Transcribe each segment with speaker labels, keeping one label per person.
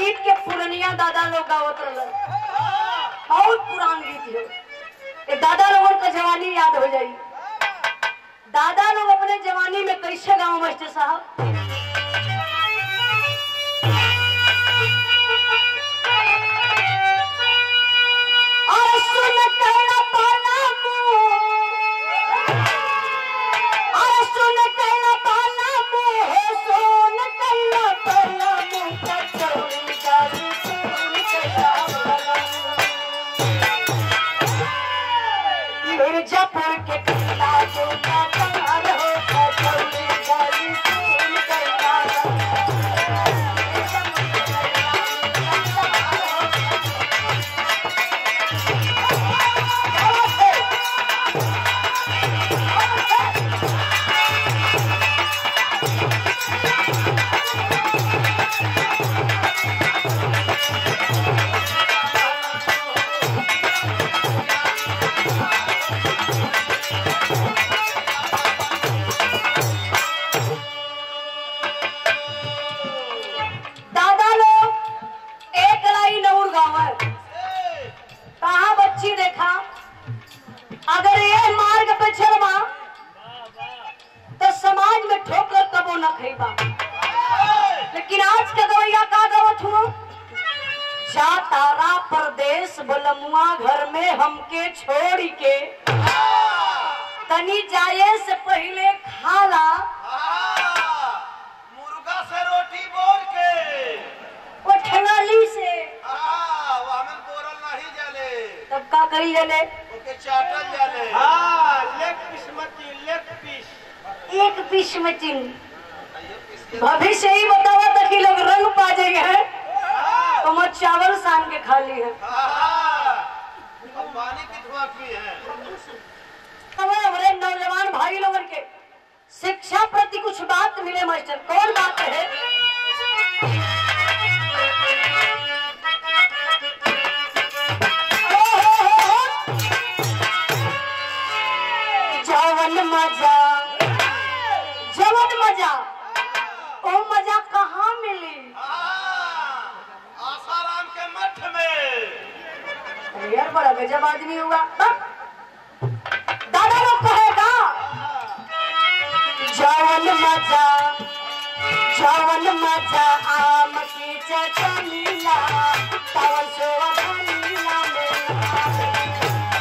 Speaker 1: गीत के पुरनिया दादा लोग गावत रहलन बहुत पुरान गीत है ये दादा लोगन का जवानी याद हो जाई दादा लोग अपने जवानी में कैसे गाँव मास्टर साहब और सुन कहना पाना मुँह और सुन कहना पाना मुँह सुन कहना पाना मुँह कचौड़ी जाली सुन कहना पाना मुँह। मिर्जापुर के किला जो नादान हो कचौड़ी जाली सुन कहना पाना दादा लोग एक लाई नऊर गाँव है कहा बच्ची देखा अगर ये मार्ग पे चलवा तो समाज में ठोकर कबो न खैबा लेकिन आज के गवैया का गवत हुआ जा तारा परदेश बलमुआ घर में हमके छोड़ के तनी जाए से पहले खाला
Speaker 2: मुर्गा से रोटी बोल के
Speaker 1: वो ठंगाली से
Speaker 2: हाँ, वामन बोरल नहीं जाले
Speaker 1: तब का करी जले
Speaker 2: ओके चाटल जाले
Speaker 3: हाँ लेग पीस मती लेग पीस
Speaker 1: एक पीस में चिन्ह भविष्य ही बतावा था कि लोग रंग पा जाएंगे तो मैं चावल सान के खा ली है
Speaker 2: हाँ, अब पानी की धुआं की है
Speaker 1: हमारे हमारे नौजवान भाई लोगन के शिक्षा प्रति कुछ बात मिले मास्टर कौन बात है जवन मजा जवन मजा ओ मजा कहाँ मिली
Speaker 2: हाँ, आसाराम के मठ में
Speaker 1: अरे यार बड़ा गजब आदमी हुआ हाँ? दादा लोग कहेगा जवन मजा जवन मजा आम की चटनीला तवन सोवनीला में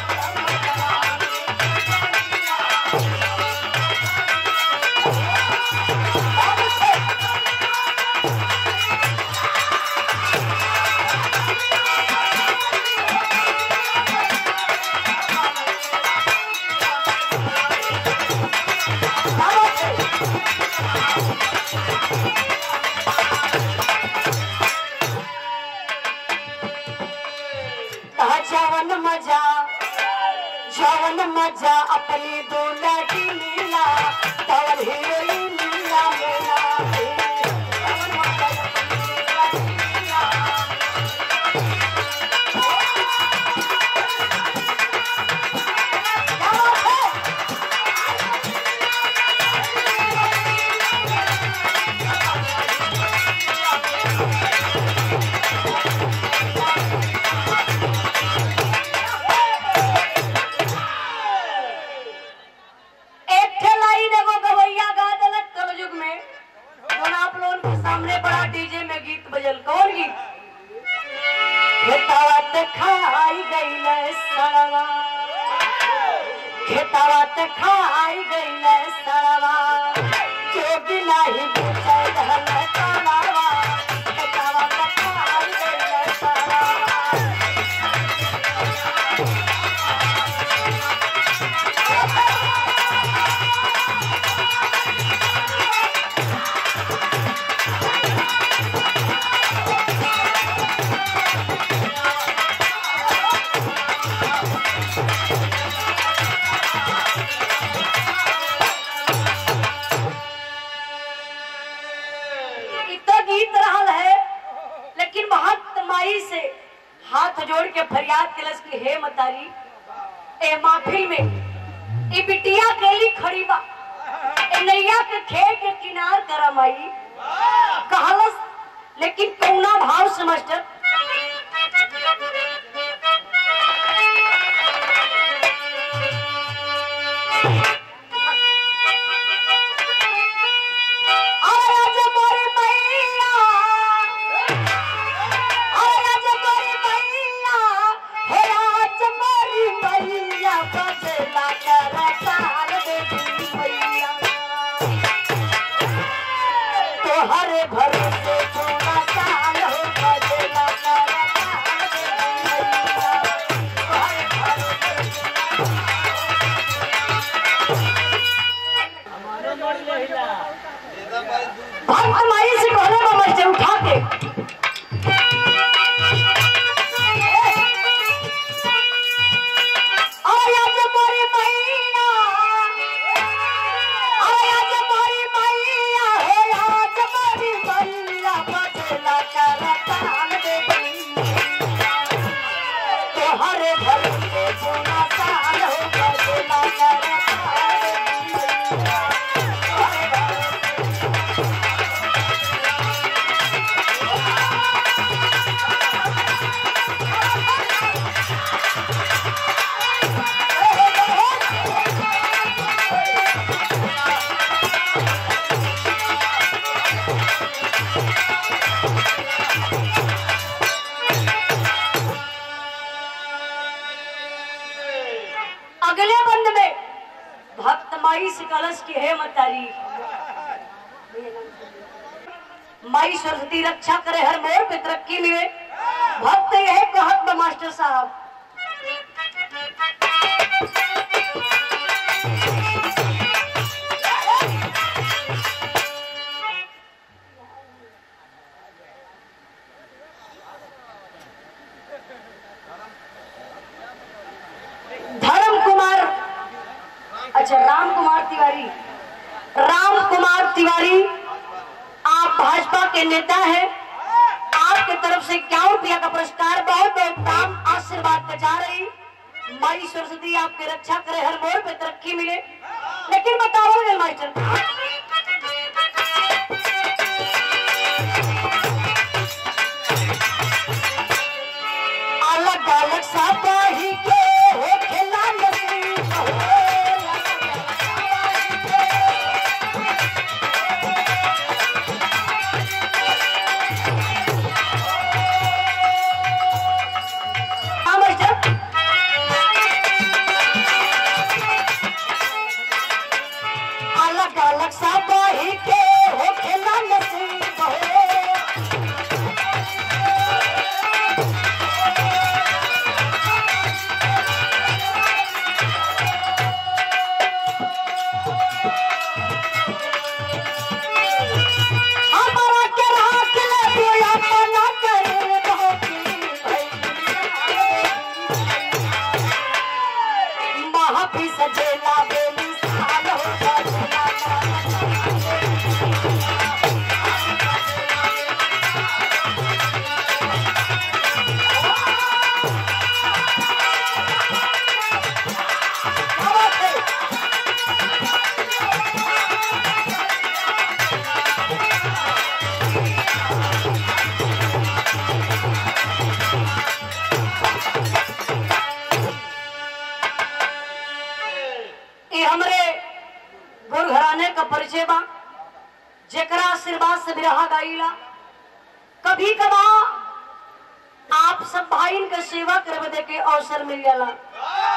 Speaker 1: कहा जवन मजा जवन मजा अपनी दुलटी लीला तवन हीरोइन लीला मेरा जवन मजा अपनी दुलटी लीला। क्या बात है? एक ठे लाइन एगो गवैया गा देलक कलयुग में कौन आप लोगन के सामने बड़ा डीजे में गीत बजल कौन गीत खेतावा ते खाई गईले सड़वा खेतावा ते खाई गईले सड़वा जोगी नाही बेचे धन तलावा खेतावा ते खाई गईले सड़वा इतना गीत रहल है लेकिन महत माई से हाथ जोड़ के फरियाद कलस की हे मतारी ए महफिल में ए बिटिया केली खड़ी बा ए नैया के खे के किनार कर माई कहलस लेकिन कौना भाव से मास्टर आया जे मोरी मैया आया जे मोरी मैया हे आज मोरी मैया बदला कर काल देवी मैया तोहरे भरोसे सोना साल हो बदला कर काल देवी मैया तोहरे भरोसे
Speaker 2: दादा भाई दूध
Speaker 1: भक्त माई से कहले बा मर उठा के आया जे मोरी मैया आया जे मोरी मैया हे आज मोरी मैया बदला कर काल देवी तोहरे घर से सोना साल हो बदला कर काल देवी तोहरे घर अगले बंद में भक्त माई से कलश की है मतारी माई सरस्वती रक्षा करे हर मोर पे तरक्की मिले भक्त यह कहत बा मास्टर साहब धर्म कुमार अच्छा राम कुमार तिवारी राम कुमार तिवारी आप भाजपा के नेता हैं आपके तरफ से इक्यावन रुपया का पुरस्कार बहुत बहुत दाम आशीर्वाद का जा रही माई सरस्वती आपकी रक्षा करे हर मोड़ पे तरक्की मिले लेकिन बताओ रे मास्टर अलग अलग सापाही के हो खेला नसीब हो हाँ, मास्टर अलग अलग सापाही के हो खेला नसीब हो हमारा के राख ले तू अपना करे महापी सजेला बेली साल हो सजेला ये हमरे गुरु घराने का परिचय बा जेकरा आशीर्वाद से बिरहा गाइला कभी कभा आप सब भाई का सेवा करवे दे के अवसर मिल जाला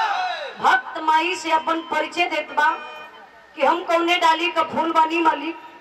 Speaker 1: भक्त माई से अपन परिचय देत बा कि हम कौने डाली का फूल बानी मालिक